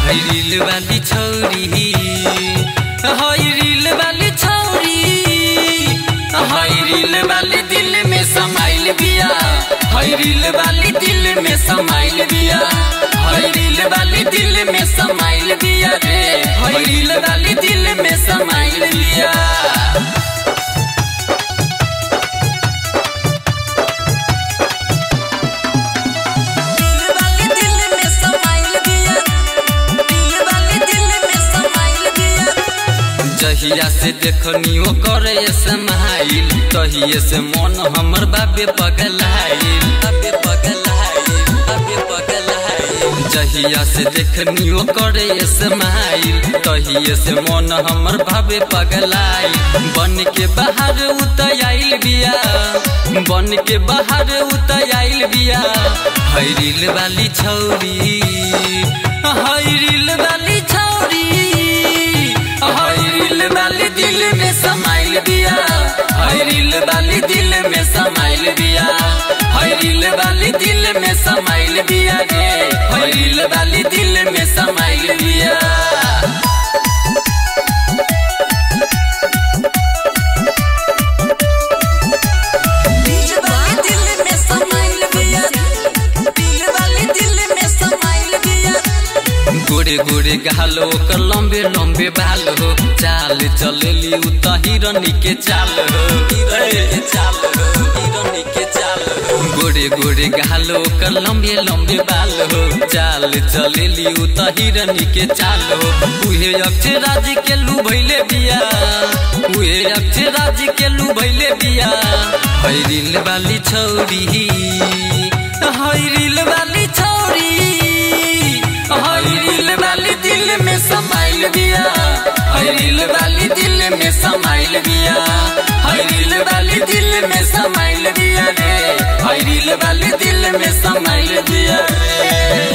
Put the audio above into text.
है रील वाली छौरी है रील वाली छौरी है रील वाली दिल में समाइल बिया है रील वाली दिल में समाइल बिया है रील वाली दिल में समाइल बिया रे है रील वाली दिल में समाइल बिया दिल वाले दिल में समाइल दिया दिल वाले दिल में समाइल दिया जहिया से देखनी ओ करे समाइल तहिए से मन हमर बाबे पगलाइल बाबे पगलाइल बाबे पगलाइल जहिया से देखनी ओ करे समाइल तहिए से मन हमर बाबे पगलाइल बन के बाहर उतयाइल बिया बन के बाहर उतयाइल बिया हैरिल वाली छौरी हैरिल वाली छौरी हैरिल वाली दिल में समाइल बिया हैरिल वाली दिल में समाइल बिया हैरिल वाली दिल में समाइल बिया रे हैरिल वाली दिल में समाइल बिया दिल वाले दिल में समाइल दिया दिल वाले दिल में समाइल दिया गोरे गोरे गाल ओकर लंबे लंबे बाल हो चाल चलेली उ त हिरनी के चाल हो हिरनी के चाल हो हिरनी के चाल हो गोरे गोरे गाल ओकर लंबे लंबे बाल हो चाल चलेली उ त हिरनी के चाल हो उहे अक्षराज के लू भइले बिया उहे अक्षराज के लू भइले बिया हैरिल वाली छौरी हैरिल वाली छौरी हैरिल वाली दिल में समाइल बिया हैरिल वाली दिल में समाइल बिया हैरिल वाली दिल में समाइल बिया रे हैरिल वाली दिल में समाइल बिया रे